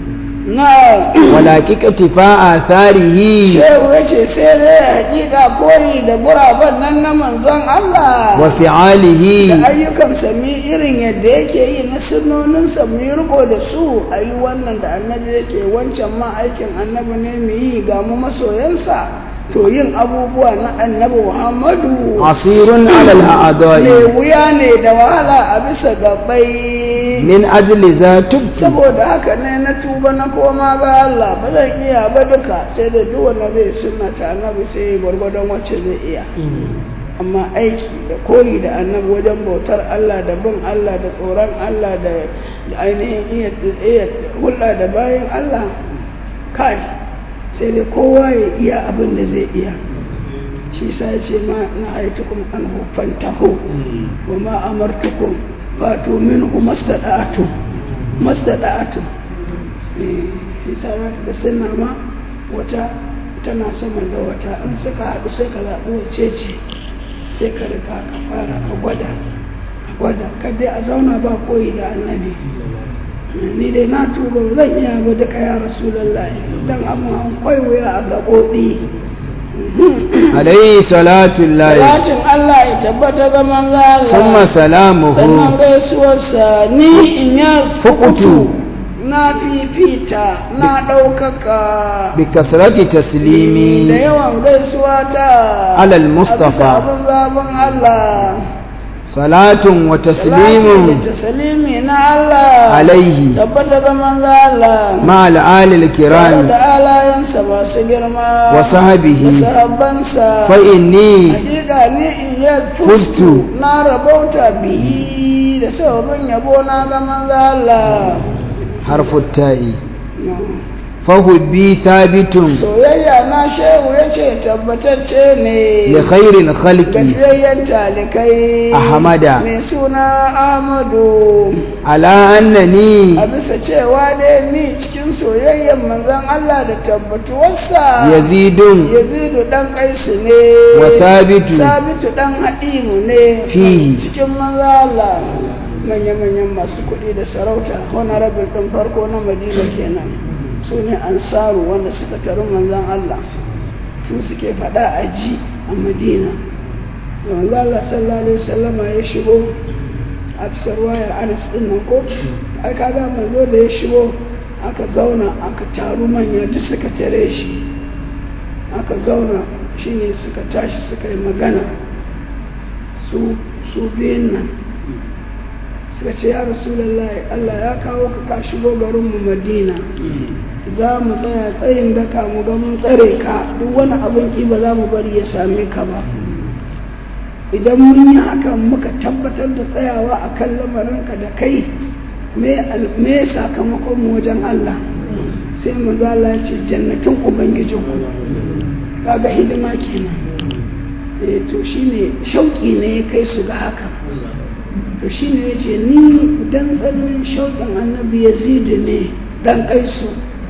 na ولكن اكتفاء آثاره shehu ya ce sai dai hakika koyi da guraben nan na manzon Allah da وفعاله ayyukan sami irin yadda yake yi na sunoninsa mu yi riko da su a yi wannan da annabi yake wancan ma aikin annabi ne mu yi ga mu masoyansa to yin abubuwa na annabi muhammadu asirun ala mai al'adai wuya ne da wahala a bisa gabai min ajli za tubtu saboda haka ne na tuba na koma ga Allah ba zan iya ba duka sai da duk wanda zai sunna ta annabi sai ya gwargwadon wacce zai iya amma aiki da koyi da annabi wajen bautar Allah da bin Allah da tsoron Allah da da ainihin iya iya hulɗa da bayan Allah kai sai dai kowa ya iya abin da zai iya shi sa ya ce ma na aitukum an fantahu wa ma amartukum fatu minhu mastada'atu mastada'atu eh shi sa za ka ga sunna ma wata tana sama da wata in suka haɗu sai ka zaɓi wace ce sai ka rika ka fara ka gwada ka gwada ka dai a zauna ba koyi da annabi ni dai na tuba ba zan iya ba duka ya rasulullahi dan amma an kwaiwaya a gaɓoɓi alayhi salatu llahi Salatin Allah ya tabbata ga manzo Allah summa salamuhu sannan gaisuwarsa ni in ya fukutu na fifita na ɗaukaka bi kasrati da taslimi yawan gaisuwa ta Alal Mustafa. a bisa abin zaben Allah salatun wa Salati taslimun da taslimi na Allah alaihi tabbata ga manzo Allah ma al'ali tare kiram da alayensa masu girma wa sahabihi da sahabbansa fa inni hakika ni in ya Fustu. fustu na rabauta bihi da sababin yabo na ga manzo Allah harfu ta'i fa hubbi thabitun soyayya na shehu ya ce tabbatacce ne li khairil khalqi gajiyayyen talikai Ahmada. mai suna Ahmadu ala annani a bisa cewa dai ni cikin soyayyen manzon Allah da tabbatuwarsa yazidun yazidu dan kaisu ne wa thabitu sabitu dan haɗimu ne Fihi. cikin manzo Allah manya-manyan masu kuɗi da sarauta honorable ɗin farko na madina kenan su ne ansaru wanda suka taru manzon Allah su suke faɗa a ji a madina da manzo Allah sallallahu alaihi wasallama ya shigo a fisar wayar anas ɗin nan ko ai kaga manzo da ya shigo aka zauna aka taru manya duk suka tare shi aka zauna shine suka tashi suka yi magana su su biyun nan suka ce ya rasulullahi Allah ya kawo ka ka shigo garinmu madina za mu tsaya tsayin daka mu ga mun tsare ka duk wani abin ki ba za mu bari ya same ka ba idan mun yi hakan muka tabbatar da tsayawa a kan lamarinka da kai me al- me sakamakon mu wajen Allah sai mu Allah ya ce jannatin ubangijinku kaga hidima kenan eh to shine shauki ne ya kai su ga haka to shine ya ce ni dan tsananin shauƙin annabi yazidi ne dan kai su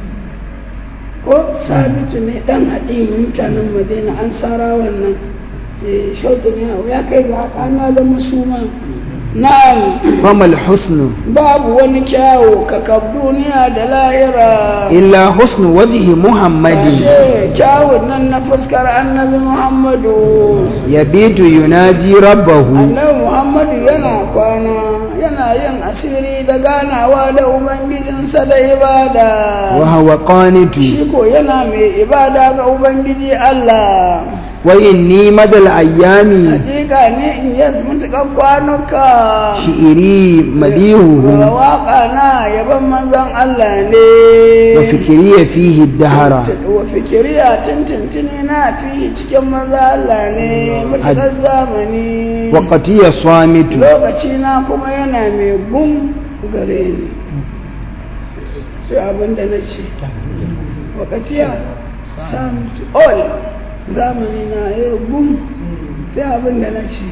ko sabitu ne dan haɗi mutanen madina an tsara wannan eh shauƙin ya ya kai ga haka ana zama suma na'am famal husnu babu wani kyawu kakab duniya da lahira illa husnu wajhi muhammadin ce kyawun nan na fuskar annabi muhammadu yabitu yunaji rabbahu annabi muhammadu yana kwana yana yin asiri da ganawa da ubangijinsa da ibada wa huwa qanitu shi ko yana mai ibada ga ubangiji allah wa inni madal ayyami hakika ne in yi mutuƙar kwanuka shi'iri madihuhu waƙa na yaban manzon allah ne wa fikriya fihi dahara wa fikiriya tintintini na fi cikin maza Allah ne matuƙar zamani wa qatiya swamitu lokaci na kuma yana mai gum gare ni sai abin da na ce wakatiya samtu all zamani na ya gum sai abin da na ce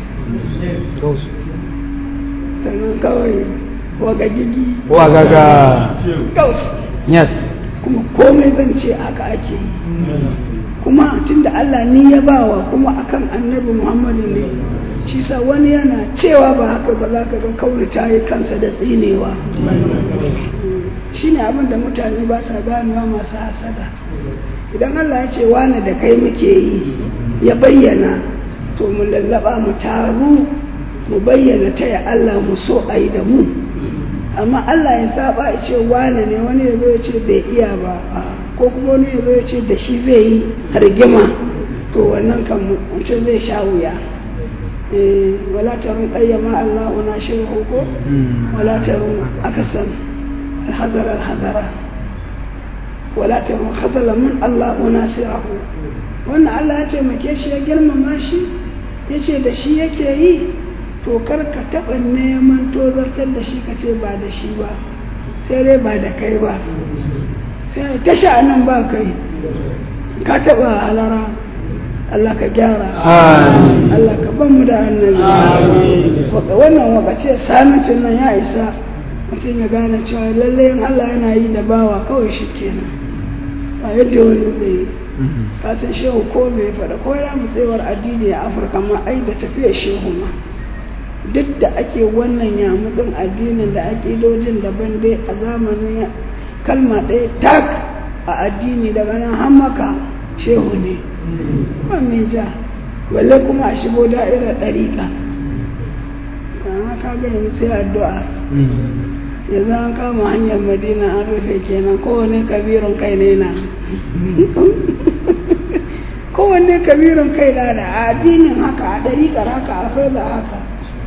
sannan kawai wagagigi wagaga gaus yes kuma komai zan ce haka ake yi kuma tunda Allah ni ya bawa kuma akan annabi Muhammadu ne shi sa wani yana cewa ba haka ba za ka ga kauli ta yi kansa da tsinewa shine abin da mutane ba sa ganewa masu hasada idan Allah ya ce wani da kai muke yi ya bayyana to mu lallaba mu taru mu bayyana ta ya Allah mu so a yi da mu amma Allah ya saba ya ce wane ne wani ya zo ya ce bai iya ba ko kuma wani ya zo ya ce da shi zai yi rigima to wannan kan mutum zai sha wuya wala tarun ɗayyama Allah na shirin ko wala tarun akasan alhazara alhazara wala tarun khazala min Allah na sirahu wannan Allah ya taimake shi ya girmama shi ya ce da shi yake yi to kar ka taɓa neman tozartar da shi ka ce ba da shi ba sai dai ba da kai ba sai ta sha'anin ba kai ka taɓa halara Allah ka gyara Allah ka ban mu da annabi wannan wakace samitin nan ya isa mutum ya gane cewa lalle in Allah yana yi da bawa kawai shi kenan ba yadda wani zai yi kasan shehu ko bai faɗa ko ya tsayuwar addini a afirka ma ai da tafiyar shehu ma duk da ake wannan yamudin addinin da aƙidojin daban dai a zamanin kalma ɗaya tak a addini daga nan hammaka shehu ne ba mai ja balle kuma a shigo da'irar ɗariƙa kama ka ga yanzu sai addu'a yanzu an kama hanyar madina an rufe kenan kowane kabirin kai ne na kowanne kabirin kai na da addinin haka a ɗariƙar haka a faida haka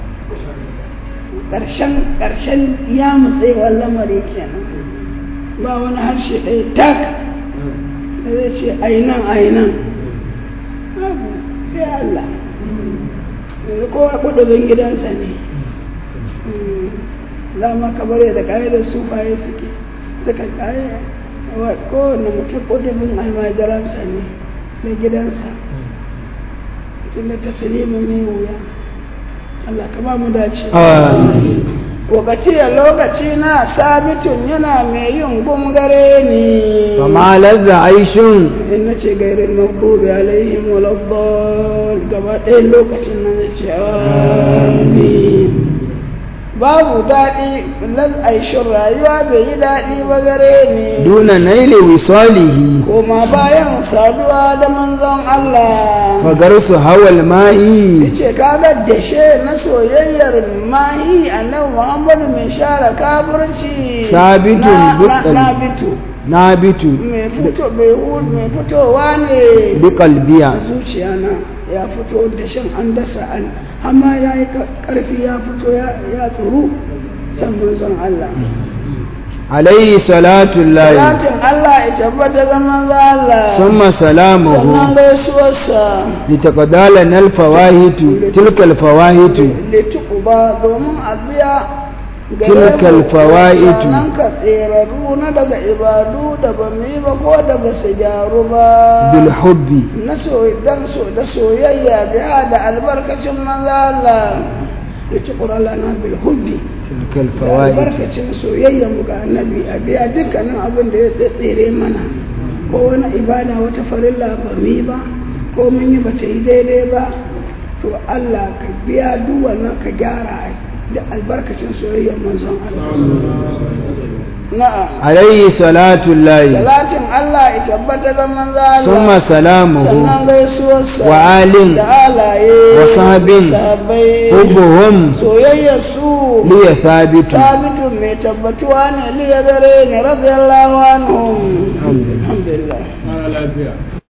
ƙarshen ƙarshen ya mutsewar lamari kenan ba wani harshe ɗaya tak da zai ce ainan ainan abu sai Allah yanzu kowa kudin gidansa ne dama kamar yadda da sufaye suke suka kaye kowane mutum kudin almajiransa ne na gidansa tun da taslima mai wuya Allah ka ba mu dace lokaci a lokaci na sabitun yana mai yin gungare ne fama lazza aishun in na ce gairin maghdubi alaihim waladdal gaba ɗaya lokacin nan na ce amin babu daɗi laz aishin rayuwa bai yi daɗi ba gare ni duna naili wisalihi koma bayan saduwa da manzon Allah fagarsu hawal ma'i ce kaga dashe na soyayyar mahi annabi Muhammadu mai share kafirci Sabitun na- na- butsali. na bitu nabitu mai fito mai hu- mai fitowa ne bi qalbiya zuciya na ya fito da shan an dasa an amma ya yi karfi ya fito ya ya tsoro san manzon Allah alayhi salatu llahi Salatin Allah ya tabbata ga manzon Allah summa sannan salamuhu gaisuwarsa litaqdalana alfawahitu tilka alfawahitu litukuba domin a biya Tilka alfawaitu. nan ka tseraru na daga ibadu da ba mu yi ba ko da ba su gyaru ba bil hubbi na so dan so da soyayya biya da albarkacin manzo Allah litukuba lana bil hubbi tilka da alfawahitu albarkacin soyayya mu ga annabi a biya dukkanin abin da ya tsere mana ko wani ibada wata farilla ba mu yi ba ko mun yi ba ta yi daidai ba to Allah ka biya duk wannan ka gyara da albarkacin soyayyar manzon Allah na'am alayhi salatu llahi salatin Allah ya tabbata ga manzon Allah summa salamuhu sannan gaisuwarsa wa alin da alaye wa sahabin sahabbai hubbuhum soyayyar su liya thabitu sabitun mai tabbatuwa ne liya gare ni radiyallahu anhum alhamdulillah